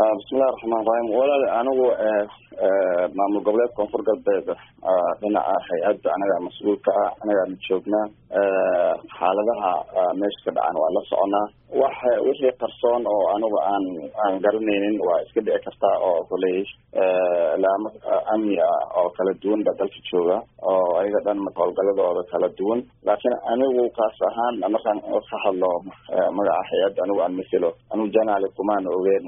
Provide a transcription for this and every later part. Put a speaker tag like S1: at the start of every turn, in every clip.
S1: bismillahi raxmaan raxiim walaal anigu maamul goboleed koonfur galbeed dhinaca hay-adda anaga mas-uulka ah anagaana joognaa xaaladaha meesha ka dhacan waa la soconaa wax wixii qarsoon oo anigu aan aan garanaynin waa iska dhici kartaa oo koley laamo amni ah oo kala duwan ba dalka jooga oo ayaga dhan howlgaladooda kala duwan laakiin anigu kaas ahaan markaan ka hadlo magaca hay-adda anigu aan maselo anigu janaali kumaan ogeyn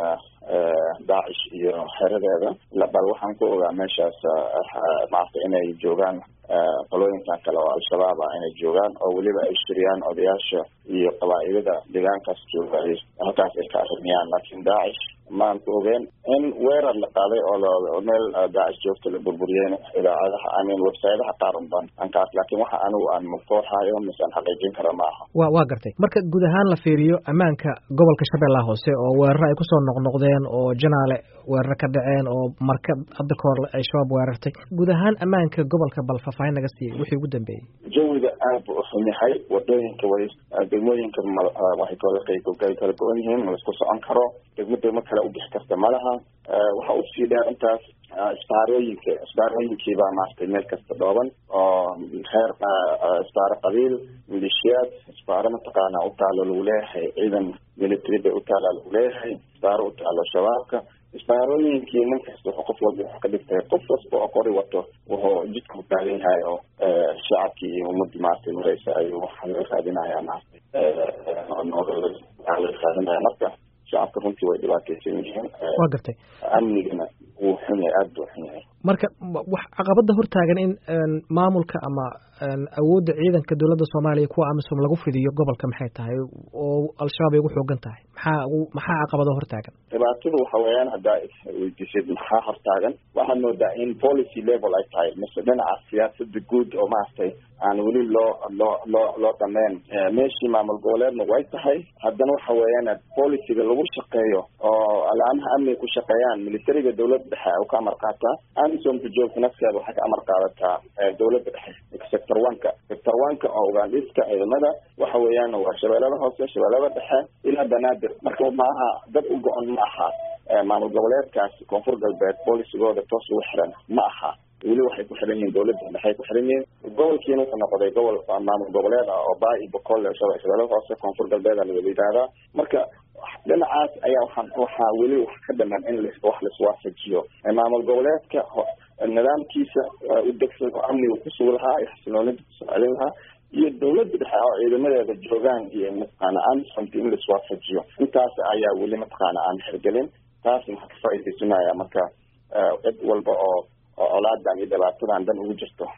S1: daacish iyo xeradeeda bal waxaan ku ogaa meeshaas maarata inay joogaan qolooyinkan kale oo al-shabaab ah inay joogaan oo weliba ay shiriyaan odayaasha iyo qabaa-ilada deegaankaas jooga ay halkaas ay ka arrimiyaan laakiin daacish maan ku ogeen in weerar la qaaday oo meel daacish joogta la burburiyeen idaacadaha amin websaydaha qaar un ban ankaas laakiin waxa anigu aan mafooxayo mise aan xaqiijin kara ma aha
S2: wa waa gartay marka guud ahaan la fiiriyo ammaanka gobolka shabeellaha hoose oo weeraro ay kusoo noqnoqdeen oo janaale weeraro ka dhaceen oo marka hadda kahor ay shabaab weerartay guud ahaan ammaanka gobolka bal faahfaahin naga siiyey wixii ugu dambeeyey
S1: jawiga aad buu uxun yahay wadooyinka way degmooyinka waxay kala kala go-an yihiin ma laisku socon karo degmo degmo kale u bixi karta malaha waxa usii dheer intaas isbaarooyinka isbaarooyinkii baa maaragtay meel kasta dhooban oo heer isbaaro qabiil malishiyaad isbaaro mataqaana utaalo lagu leeyahay ciidan military bay utaala lagu leeyahay isbaaro utaalo shabaabka isbaarooyinkii nin kasta wuxuu qof walba wuxuu ka dhigtay qof kasta oo qori wato wuxuu jidka u taagan yahay oo shacabkii iyo ummadii maaragtay mareysa ayuu waxa laga raadinaya maaragtay noolala raadinaya marka shacabka runtii way dhibaateysan yihiin
S2: waa gartay
S1: amnigana wuu xun yahay aada buu xun yahay
S2: marka wax caqabada hortaagan in maamulka ama awoodda ciidanka dowladda soomaaliya kuwa amisom lagu fidiyo gobolka maxay tahay oo al-shabaab ay ugu xoogan tahay maxaa maxaa caqabado hortaagan
S1: dhibaatadu waxa weeyaan haddaa weydiisid maxaa hortaagan waxaad moodaa in policy level ay tahay mise dhinaca siyaasada guud oo maaragtay aan weli loo loo loo loo dhameyn meeshii maamul goboleedna way tahay haddana waxa weeyaan policyga lagu shaqeeyo oo alaamaha amniga ku shaqeeyaan militariga dowladda dhexe u ka amar qaataa amisomka joogta nafteeda waxay ka amar qaadataa dowladda dhexe sector oneka sector oneka oo ugaandhiska ciidamada waxa weeyaan waa shabeellada hoose shabeellada dhexe ilaa banaadir marka maaha dad u go-on ma aha maamul goboleedkaas koonfur galbeed boolicigooda toos ugu xiran ma aha weli waxay ku xiran yihiin dowladda dhexe ku xiran yihiin gobolkiina wuxuu noqday gobol maamul goboleed ah oo baa iyo boqol shabeellada hoose koonfur galbeed a lawada yidhaahdaa marka dhinacaas ayaa waxaa waxaa weli wax ka dhaman in wax laiswaafajiyo maamul goboleedka nidaamkiisa u degsan oo amniga kusugi lahaa iyo xasiloonida kusoo celin lahaa iyo dowladda dhexe oo ciidamadeeda joogaan iyo mataqaana amisomka in laiswaafajiyo intaas ayaa weli mataqaana aan xirgelin taas maxaa ka faaidaysanaya marka cid walba oo oo colaadan iyo dhibaatadan dan ugu jirto